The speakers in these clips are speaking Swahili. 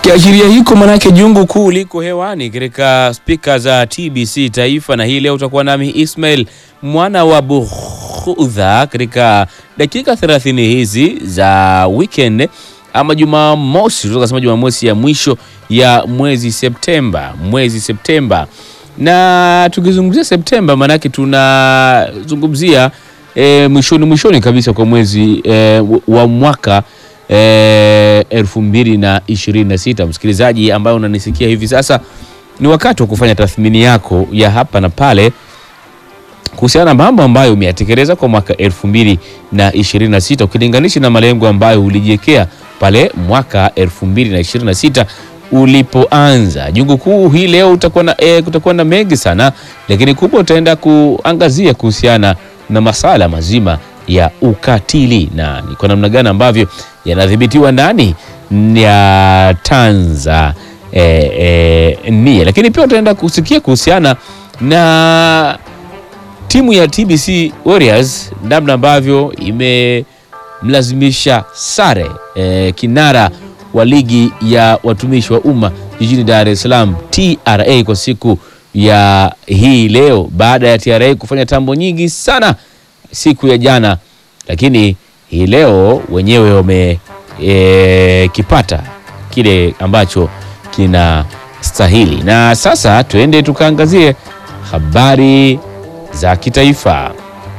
Kiashiria hiko manake jungu kuu liko hewani katika spika za TBC Taifa, na hii leo utakuwa nami Ismail mwana wa Bukhudha katika dakika 30 hizi za weekend ama Jumamosi, tukasema Jumamosi ya mwisho ya mwezi Septemba, mwezi Septemba. Na tukizungumzia Septemba manake tunazungumzia e, mwishoni mwishoni kabisa kwa mwezi e, wa mwaka e, elfu mbili na ishirini na sita. Msikilizaji ambaye unanisikia hivi sasa, ni wakati wa kufanya tathmini yako ya hapa na pale kuhusiana na mambo ambayo umeyatekeleza kwa mwaka elfu mbili na ishirini na sita ukilinganisha na malengo ambayo ulijiwekea pale mwaka elfu mbili na ishirini na sita ulipoanza. Jungu kuu hii leo utakuwa na, e, kutakuwa na mengi sana, lakini kubwa utaenda kuangazia kuhusiana na masala mazima ya ukatili na ni kwa namna gani ambavyo yanadhibitiwa ndani ya Tanzania e, e, nia. Lakini pia utaenda kusikia kuhusiana na timu ya TBC Warriors namna ambavyo imemlazimisha sare e, kinara wa ligi ya watumishi wa umma jijini Dar es Salaam TRA kwa siku ya hii leo baada ya TRA kufanya tambo nyingi sana siku ya jana, lakini hii leo wenyewe wamekipata e, kile ambacho kina stahili. Na sasa tuende tukaangazie habari za kitaifa.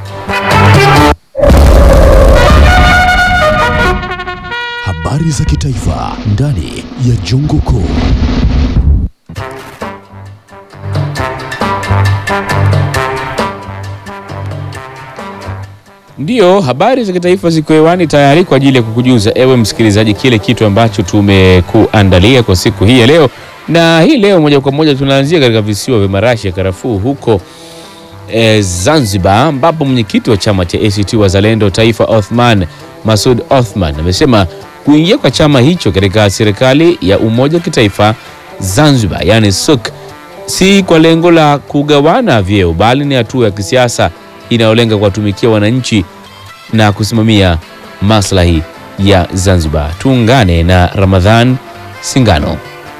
Habari za kitaifa ndani ya Jungu Kuu. Ndiyo, habari za kitaifa ziko hewani tayari kwa ajili ya kukujuza ewe msikilizaji kile kitu ambacho tumekuandalia kwa siku hii ya leo. Na hii leo moja kwa moja tunaanzia katika visiwa vya marashi ya karafuu huko e, Zanzibar, ambapo mwenyekiti wa chama cha ACT Wazalendo Taifa Othman Masud Othman amesema kuingia kwa chama hicho katika serikali ya umoja wa kitaifa Zanzibar, yani SUK, si kwa lengo la kugawana vyeo, bali ni hatua ya kisiasa inayolenga kuwatumikia wananchi na kusimamia maslahi ya Zanzibar. Tuungane na Ramadhan Singano.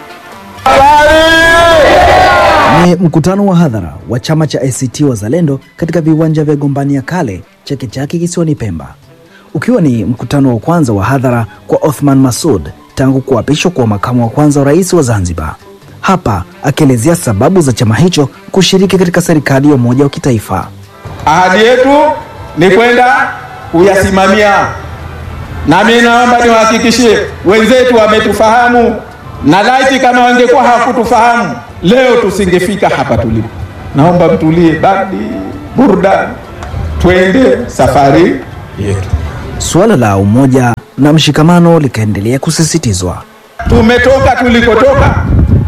Ni mkutano wa hadhara wa chama cha ACT Wazalendo katika viwanja vya Gombania Kale Chake Chake kisiwani Pemba, ukiwa ni mkutano wa kwanza wa hadhara kwa Othman Masud tangu kuapishwa kuwa makamu wa kwanza wa rais wa Zanzibar. Hapa akielezea sababu za chama hicho kushiriki katika serikali ya umoja wa kitaifa. Ahadi yetu ni kwenda kuyasimamia, nami naomba niwahakikishie wenzetu wametufahamu, na laiti kama wangekuwa hawakutufahamu leo tusingefika hapa tulipo. Naomba mtulie, badi burudani, twende safari yetu. Suala la umoja na mshikamano likaendelea kusisitizwa. Tumetoka tulikotoka,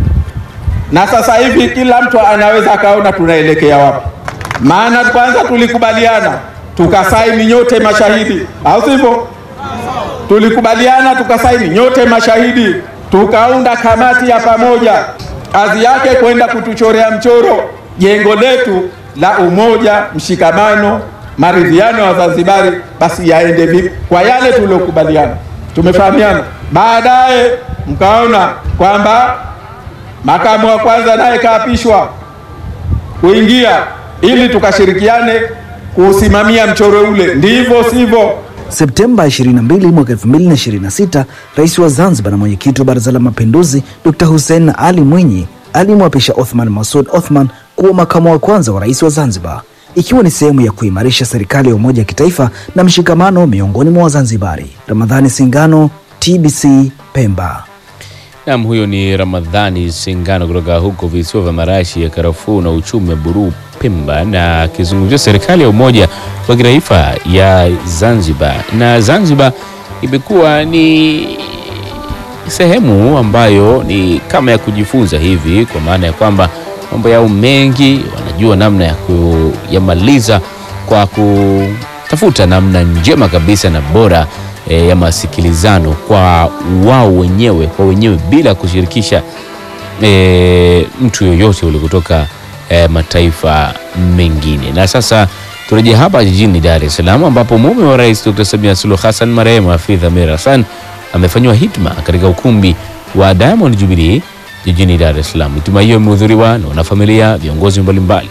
na sasa hivi kila mtu anaweza akaona tunaelekea wapi. Maana kwanza tulikubaliana tukasaini nyote mashahidi, au sivyo? Tulikubaliana tukasaini nyote mashahidi, tukaunda kamati ya pamoja, kazi yake kwenda kutuchorea mchoro jengo letu la umoja, mshikamano, maridhiano ya Wazanzibari, basi yaende vipi kwa yale tuliokubaliana. Tumefahamiana. Baadaye mkaona kwamba makamu wa kwanza naye kaapishwa kuingia ili tukashirikiane kuusimamia mchoro ule, ndivyo sivyo? Septemba 22 mwaka 2026, rais wa Zanzibar na mwenyekiti wa Baraza la Mapinduzi Dr. Hussein Ali Mwinyi alimwapisha Othman Masoud Othman kuwa makamu wa kwanza wa rais wa Zanzibar, ikiwa ni sehemu ya kuimarisha serikali ya umoja wa kitaifa na mshikamano miongoni mwa Wazanzibari. Ramadhani Singano, TBC Pemba. Nam, huyo ni Ramadhani Singano kutoka huko visiwa vya marashi ya karafuu na uchumi wa buruu Pemba, na akizungumzia serikali ya umoja wa kitaifa ya Zanzibar. Na Zanzibar imekuwa ni sehemu ambayo ni kama ya kujifunza hivi, kwa maana ya kwamba mambo yao mengi wanajua namna ya kuyamaliza kwa kutafuta namna njema kabisa na bora e, ya masikilizano kwa wao wenyewe kwa wenyewe bila kushirikisha e, mtu yoyote ule kutoka e, mataifa mengine. Na sasa turejea hapa jijini Dar es Salaam ambapo mume wa Rais Dr. Samia Suluhu Hassan marehemu Hafidh Amir Hassan amefanyiwa hitma katika ukumbi wa Diamond Jubilee jijini Dar es Salaam. Hitma hiyo imehudhuriwa na wanafamilia, viongozi mbalimbali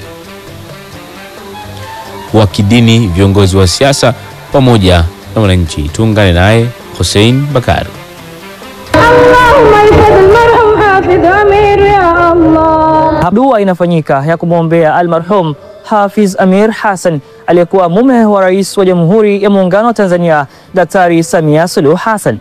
wa kidini, viongozi wa siasa pamoja na wananchi. Tuungane naye Hussein Bakari. اللهم ارشد المرحوم حافظ امير يا الله Dua inafanyika ya kumwombea almarhum Hafiz Amir Hassan aliyekuwa mume wa rais wa Jamhuri ya Muungano wa Tanzania Daktari Samia Suluhu Hassan.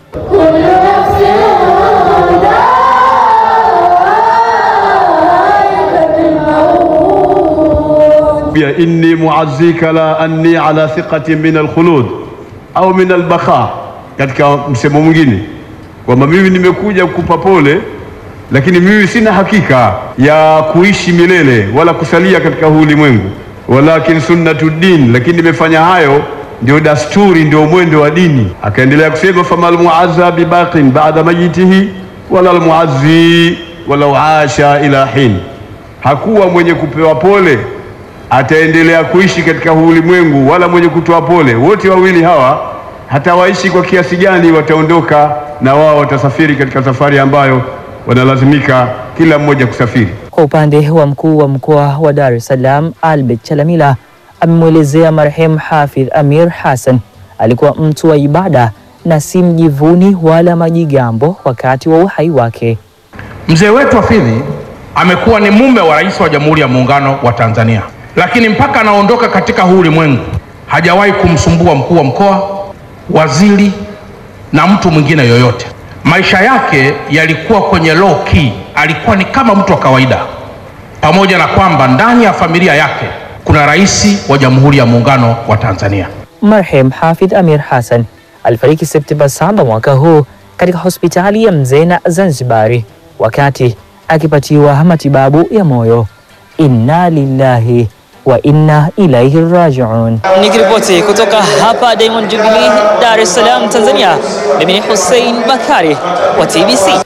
يا إني معزيك لا أني على ثقة من الخلود au min albakha, katika msemo mwingine kwamba mimi nimekuja kukupa pole, lakini mimi sina hakika ya kuishi milele wala kusalia katika huu ulimwengu, walakin sunnatu din, lakini nimefanya hayo ndio dasturi, ndio mwendo wa dini. Akaendelea kusema famal muazza bibaqin ba'da mayitihi wala almuazzi walau asha ila hin, hakuwa mwenye kupewa pole ataendelea kuishi katika huu ulimwengu, wala mwenye kutoa pole. Wote wawili hawa hata waishi kwa kiasi gani, wataondoka na wao watasafiri katika safari ambayo wanalazimika kila mmoja kusafiri. Kwa upande wa mkuu wa mkoa wa Dar es Salaam Albert Chalamila amemwelezea marehemu Hafidh Amir Hassan alikuwa mtu wa ibada na si mjivuni wala majigambo wakati wa uhai wake. Mzee wetu Hafidhi amekuwa ni mume wa rais wa Jamhuri ya Muungano wa Tanzania, lakini mpaka anaondoka katika huu ulimwengu hajawahi kumsumbua mkuu wa mkoa, waziri na mtu mwingine yoyote. Maisha yake yalikuwa kwenye low key, alikuwa ni kama mtu wa kawaida, pamoja na kwamba ndani ya familia yake kuna rais wa Jamhuri ya Muungano wa Tanzania. Marehemu Hafidh Amir Hassan alifariki Septemba 7 mwaka huu katika hospitali ya Mzena Zanzibari wakati akipatiwa matibabu ya moyo. Inna lillahi wa inna ilaihi rajiun. Nikiripoti kutoka hapa Diamond Jubilee, Dar es Salaam, Tanzania, mimi ni Hussein Bakari wa TBC.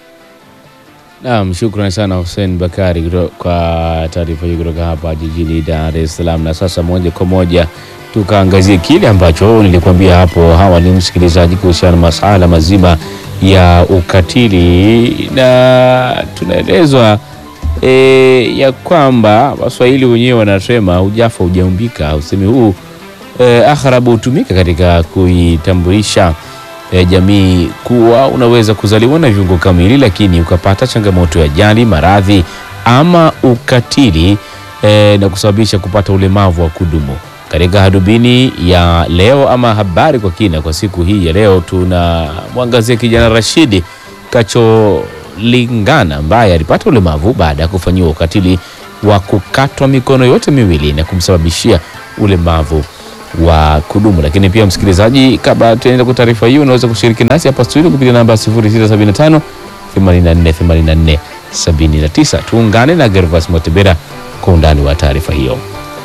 Naam, shukrani sana Hussein Bakari kuto- kwa taarifa hii kutoka hapa jijini Dar es Salaam. Na sasa moja kwa moja tukaangazie kile ambacho nilikuambia hapo awali, msikilizaji, kuhusiana na masuala mazima ya ukatili, na tunaelezwa e, ya kwamba Waswahili wenyewe wanasema hujafa hujaumbika. Usemi huu e, aghalabu hutumika katika kuitambulisha e, jamii kuwa unaweza kuzaliwa na viungo kamili, lakini ukapata changamoto ya ajali, maradhi ama ukatili e, na kusababisha kupata ulemavu wa kudumu. Katika hadubini ya leo ama habari kwa kina kwa siku hii ya leo, tunamwangazia kijana Rashidi Kacholingana ambaye alipata ulemavu baada ya kufanyiwa ukatili wa kukatwa mikono yote miwili na kumsababishia ulemavu wa kudumu. Lakini pia msikilizaji, kabla tuende kwa taarifa hiyo, unaweza kushiriki nasi hapa studio kupitia namba 0675 84 84 79. Tuungane na Gervas Motebera kwa undani wa taarifa hiyo.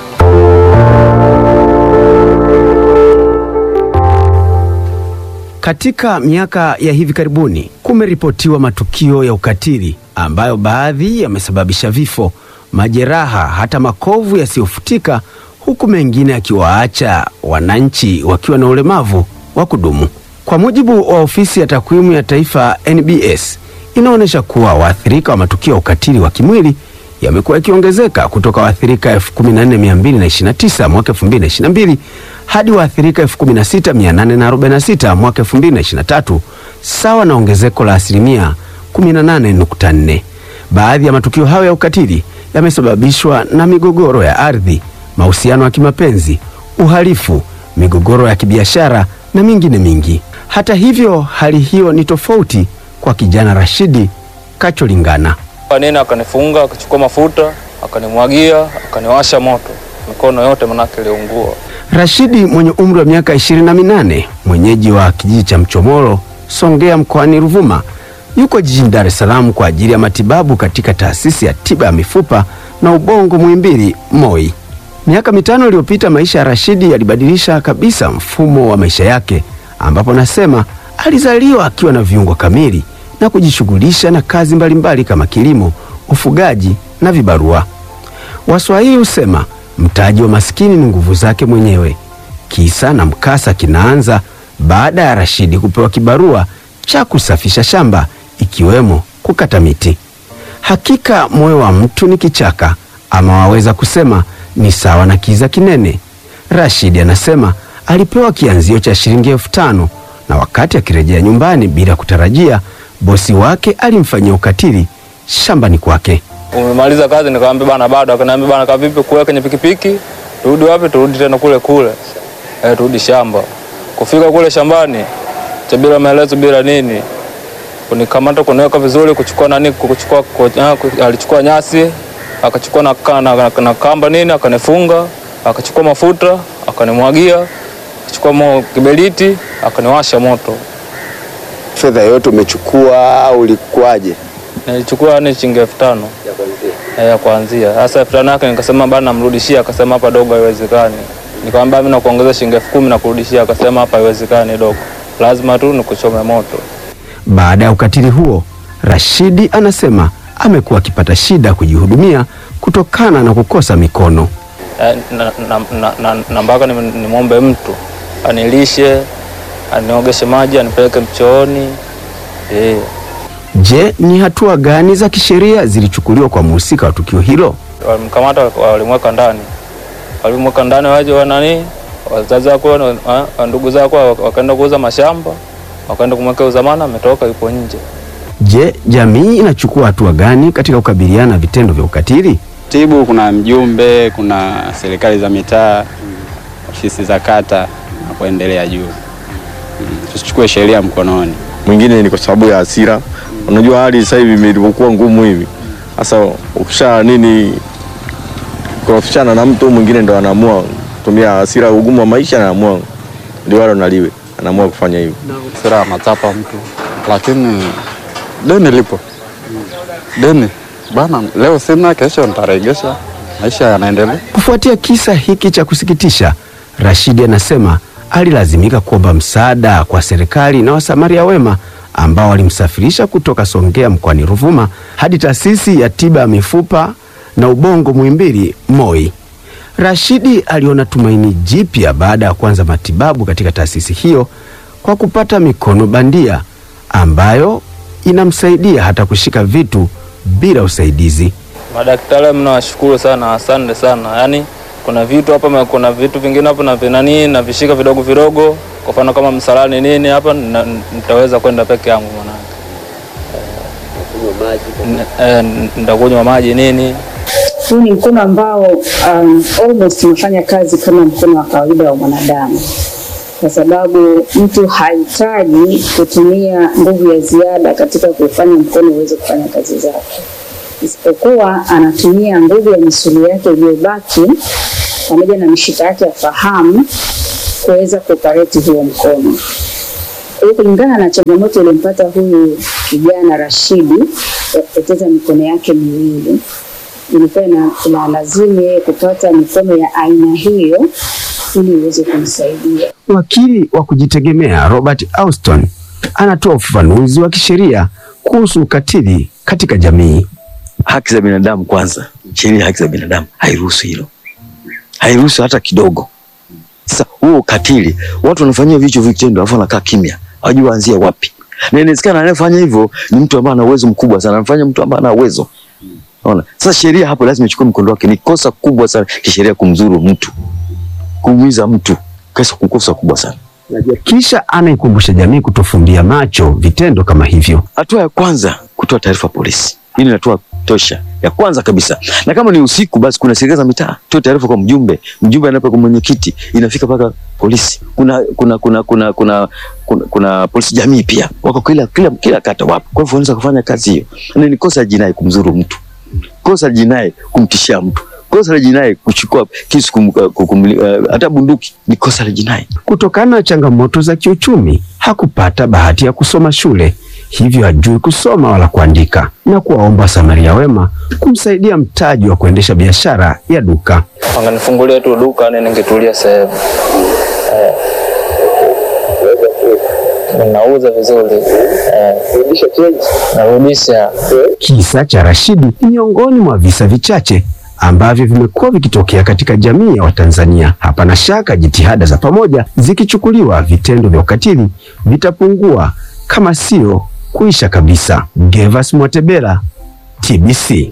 Katika miaka ya hivi karibuni kumeripotiwa matukio ya ukatili ambayo baadhi yamesababisha vifo, majeraha, hata makovu yasiyofutika, huku mengine yakiwaacha wananchi wakiwa na ulemavu wa kudumu. Kwa mujibu wa ofisi ya takwimu ya taifa NBS, inaonyesha kuwa waathirika wa matukio ya ukatili wa kimwili yamekuwa yakiongezeka kutoka waathirika 14229 mwaka 2022 hadi waathirika 16846 mwaka 2023, sawa na ongezeko la asilimia 18.4. Baadhi ya matukio hayo ya ukatili yamesababishwa na migogoro ya ardhi, mahusiano ya kimapenzi, uhalifu, migogoro ya kibiashara na mingine mingi. Hata hivyo, hali hiyo ni tofauti kwa kijana Rashidi Kacholingana. Nini akanifunga akachukua mafuta akanimwagia akaniwasha moto mikono yote manake iliungua. Rashidi mwenye umri wa miaka ishirini na minane mwenyeji wa kijiji cha Mchomoro, Songea mkoani Ruvuma yuko jijini Dar es Salaam kwa ajili ya matibabu katika taasisi ya tiba ya mifupa na ubongo Muhimbili MOI. Miaka mitano iliyopita maisha ya Rashidi yalibadilisha kabisa mfumo wa maisha yake, ambapo nasema alizaliwa akiwa na viungo kamili na kujishughulisha na kazi mbalimbali kama kilimo, ufugaji na vibarua. Waswahili husema mtaji wa maskini ni nguvu zake mwenyewe. Kisa na mkasa kinaanza baada ya Rashidi kupewa kibarua cha kusafisha shamba ikiwemo kukata miti. Hakika moyo wa mtu ni kichaka, ama waweza kusema ni sawa na kiza kinene. Rashid anasema alipewa kianzio cha shilingi elfu tano na wakati akirejea nyumbani bila kutarajia, bosi wake alimfanyia ukatili shambani kwake. Umemaliza kazi? Nikamwambia bana bado. Akaniambia bana, kavipi kule kwenye pikipiki? Turudi wapi? Turudi tena kule kule, eh, turudi shamba. Kufika kule shambani cha bila maelezo bila nini, kunikamata kuniweka vizuri, kuchukua nani, kuchukua ku- ah, ku- alichukua nyasi akachukua na, ka- na, na, na kamba nini, akanifunga, akachukua mafuta akanimwagia, akachukua mo kiberiti akaniwasha moto. Fedha yote umechukua au ulikuwaje? Nilichukua ni shilingi elfu tano Eh, ya kuanzia. Sasa elfu tano yake nikasema bana, namrudishia. Akasema hapa dogo, haiwezekani. Nikamwambia mimi nakuongeza shilingi elfu kumi na kurudishia. Akasema hapa haiwezekani dogo, lazima tu nikuchome moto. Baada ya ukatili huo, Rashidi anasema amekuwa akipata shida kujihudumia kutokana na kukosa mikono. Eh, na, na, na, na, na mpaka ni- nimwombe mtu anilishe, aniogeshe maji, anipeleke mchooni eh. Je, ni hatua gani za kisheria zilichukuliwa kwa mhusika wa tukio hilo? Walimkamata, walimweka ndani, walimweka ndani, waje wa nani, wazazi wako wa- wa- ndugu zako wakaenda kuuza mashamba, wakaenda kumwekea uzamana, ametoka yupo nje. Je, jamii inachukua hatua gani katika kukabiliana na vitendo vya ukatili? Tibu kuna mjumbe, kuna serikali za mitaa, ofisi za kata na kuendelea juu. Mm, Tusichukue sheria mkononi. mwingine ni kwa sababu ya hasira. Unajua hali sasa hivi ilivyokuwa ngumu hivi, sasa ukisha nini kurofishana na mtu mwingine, ndo anaamua kutumia hasira, ugumu wa maisha, anaamua ndio wale naliwe, anaamua kufanya hivyo. Sira anachapa mtu, lakini deni lipo. Deni bana, leo sina, kesho nitaregesha, maisha yanaendelea. Kufuatia kisa hiki cha kusikitisha, Rashidi anasema alilazimika kuomba msaada kwa serikali na wasamaria wema ambao walimsafirisha kutoka Songea mkoani Ruvuma hadi taasisi ya tiba ya mifupa na ubongo Muhimbili MOI. Rashidi aliona tumaini jipya baada ya kuanza matibabu katika taasisi hiyo kwa kupata mikono bandia ambayo inamsaidia hata kushika vitu bila usaidizi. Madaktari mnawashukuru sana, asante sana. Yaani kuna vitu hapa, ma- kuna vitu vingine hapa na vinani na vishika vidogo vidogo, kwa mfano kama msalani nini hapa, na- nitaweza kwenda peke yangu mwanangu. N- eh, nitakunywa maji nini Huu ni mkono ambao um, almost unafanya kazi kama mkono wa kawaida wa mwanadamu, kwa sababu mtu hahitaji kutumia nguvu ya ziada katika kufanya mkono uweze kufanya kazi zake, isipokuwa anatumia nguvu ya misuli yake iliyobaki pamoja na mishipa yake ya fahamu kuweza kuoperate huo mkono. Kwa hiyo kulingana na changamoto iliyompata huyu kijana Rashidi ya kupoteza mikono yake miwili, ilikuwa ina- ina lazimu yeye kupata mikono ya aina hiyo ili iweze kumsaidia. Wakili wa kujitegemea Robert Auston anatoa ufafanuzi wa kisheria kuhusu ukatili katika jamii. haki za binadamu kwanza, sheria ya haki za binadamu hairuhusu hilo, hairuhusu hata kidogo. Sasa huo ukatili, watu wanafanyia vichwa vitendo, alafu wanakaa kimya, hawajui waanzie wapi. Na inawezekana anayefanya hivyo ni mtu ambaye ana uwezo mkubwa sana, anafanya mtu ambaye ana uwezo. Unaona, sasa sheria hapo lazima ichukue mkondo wake. Ni kosa kubwa sana kisheria kumzuru mtu, kumuumiza mtu, kosa kukosa kubwa sana. Kisha anaikumbusha jamii kutofumbia macho vitendo kama hivyo. Hatua ya kwanza kutoa taarifa polisi. Hii ni hatua tosha ya kwanza kabisa, na kama ni usiku, basi kuna serikali za mitaa, toa taarifa kwa mjumbe, mjumbe anapeleka kwa mwenyekiti, inafika mpaka polisi. Kuna kuna kuna kuna kuna kuna, kuna polisi jamii pia wako kila kila kila kata wapo, kwa hivyo wanaweza kufanya kazi hiyo. Na ni kosa la jinai kumzuru mtu, kosa la jinai kumtishia mtu, kosa la jinai kuchukua kisu kum, kum, uh, hata bunduki ni kosa la jinai. Kutokana na changamoto za kiuchumi, hakupata bahati ya kusoma shule, hivyo hajui kusoma wala kuandika, na kuwaomba Samaria wema kumsaidia mtaji wa kuendesha biashara ya duka. Wangenifungulia tu duka ni ningetulia sehemu eh. Nauza vizuri eh. Narudisha Kisa cha Rashidi ni miongoni mwa visa vichache ambavyo vimekuwa vikitokea katika jamii ya Watanzania. Hapana shaka jitihada za pamoja zikichukuliwa, vitendo vya ukatili vitapungua kama sio kuisha kabisa. Gervas Mwatebela, TBC.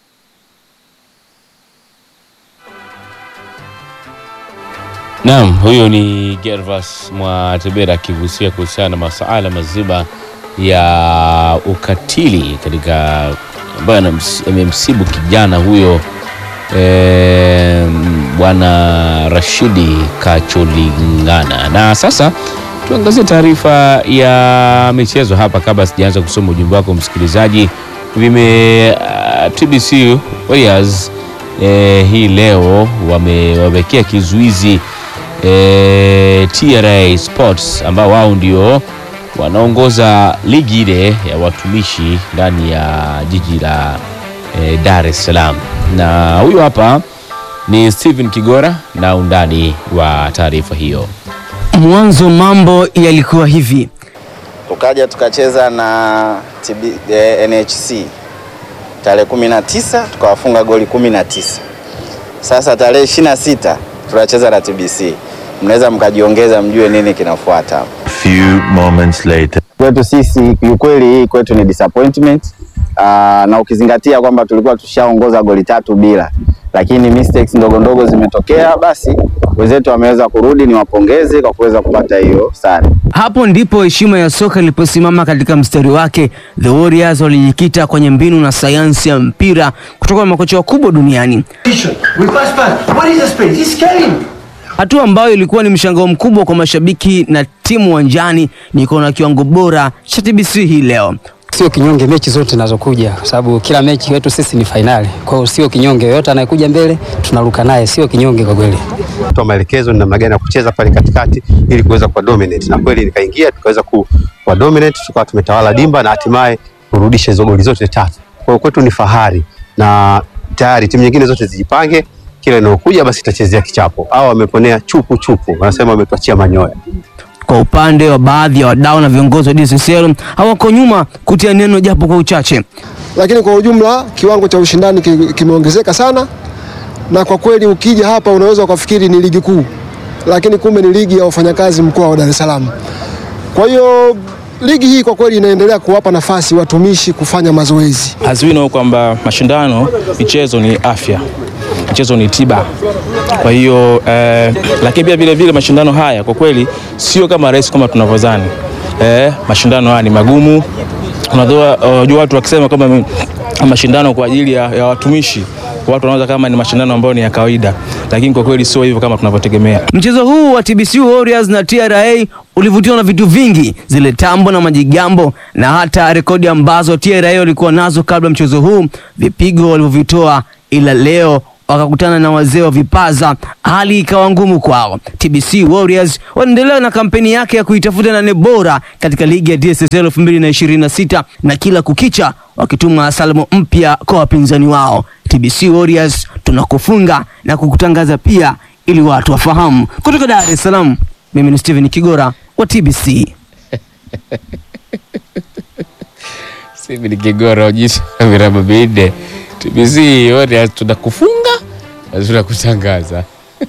Naam, huyo ni Gervas Mwatebera akigusia kuhusiana na masuala mazima ya ukatili katika ambayo anams- amemsibu kijana huyo eh, bwana Rashidi Kacholingana. Na sasa tuangazie taarifa ya michezo hapa, kabla sijaanza kusoma ujumbe wako msikilizaji. Vime uh, TBC Warriors eh, hii leo wamewawekea kizuizi eh, TRA Sports ambao wao ndio wanaongoza ligi ile ya watumishi ndani ya jiji la eh, Dar es Salaam, na huyu hapa ni Steven Kigora na undani wa taarifa hiyo. Mwanzo mambo yalikuwa hivi. tukaja tukacheza na TB, eh, NHC tarehe kumi na tisa tukawafunga goli kumi na tisa. Sasa tarehe ishirini na sita tunacheza na TBC, mnaweza mkajiongeza mjue nini kinafuata hapo. Few moments later. Kwetu sisi kiukweli, hii kwetu ni disappointment uh, na ukizingatia kwamba tulikuwa tushaongoza goli tatu bila, lakini mistakes ndogo ndogo zimetokea, basi wenzetu wameweza kurudi, ni wapongeze kwa kuweza kupata hiyo sare. Hapo ndipo heshima ya soka iliposimama katika mstari wake. The Warriors walijikita kwenye mbinu na sayansi ya mpira kutoka kwa makocha wakubwa duniani, hatua ambayo ilikuwa ni mshangao mkubwa kwa mashabiki na timu uwanjani. Niko na kiwango bora cha TBC hii leo. Sio kinyonge mechi zote zinazokuja, kwa sababu kila mechi wetu sisi ni fainali. Kwa hiyo sio kinyonge, yoyote anayekuja mbele tunaruka naye, sio kinyonge kwa kweli. kutoa maelekezo ni namna gani ya kucheza pale katikati ili kuweza kuwa dominate, na kweli nikaingia tukaweza ku- kuwa dominate, tukawa tumetawala dimba na hatimaye kurudisha hizo goli zote tatu. Kwa hiyo kwetu ni fahari na tayari timu nyingine zote zijipange, kila inayokuja basi itachezea kichapo. Hao wameponea chupu chupu, wanasema wametuachia manyoya. Kwa upande wa baadhi ya wadau na viongozi wa DCCL hawako nyuma kutia neno japo kwa uchache. lakini kwa ujumla kiwango cha ushindani ki- kimeongezeka sana, na kwa kweli ukija hapa unaweza ukafikiri ni ligi kuu, lakini kumbe ni ligi ya wafanyakazi mkoa wa Dar es Salaam. Kwa hiyo ligi hii kwa kweli inaendelea kuwapa nafasi watumishi kufanya mazoezi. As we know kwamba mashindano, michezo ni afya, michezo ni tiba. Kwa hiyo eh, lakini pia vile vile mashindano haya kwa kweli sio kama rahisi kama tunavyodhani. Eh, mashindano haya ni magumu. Unajua unajua watu wakisema kwamba mi- mashindano kwa ajili ya, ya watumishi watu wanaona kama ni mashindano ambayo ni ya kawaida, lakini kwa kweli sio hivyo kama tunavyotegemea. Mchezo huu wa TBC Warriors na TRA ulivutiwa na vitu vingi, zile tambo na majigambo na hata rekodi ambazo TRA walikuwa nazo kabla mchezo huu, vipigo walivyovitoa, ila leo wakakutana na wazee wa vipaza, hali ikawa ngumu kwao. TBC Warriors wanaendelea na kampeni yake ya kuitafuta nane bora katika ligi ya DSSL 2026 na kila kukicha wakituma salamu mpya kwa wapinzani wao. TBC Warriors tunakufunga na kukutangaza pia ili watu wafahamu. Kutoka Dar es Salaam, mimi ni Steven Kigora wa TBC. Simi ni Kigora ujisa miraba minne. TBC wote tunakufunga na tunakutangaza.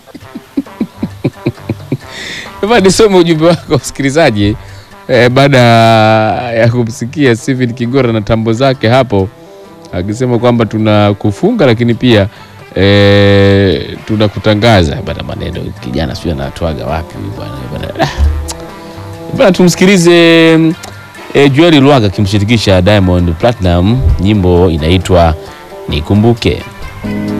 Eva, nisome ujumbe wako msikilizaji, eh, baada ya kumsikia Steven Kigora na tambo zake hapo akisema kwamba tunakufunga lakini pia eh, tunakutangaza. Bana, maneno kijana sio anatoaga wapi huyu bwana bwana. Ah. Bana, tumsikilize e, Joel Lwaga akimshirikisha Diamond Platinum, nyimbo inaitwa Nikumbuke.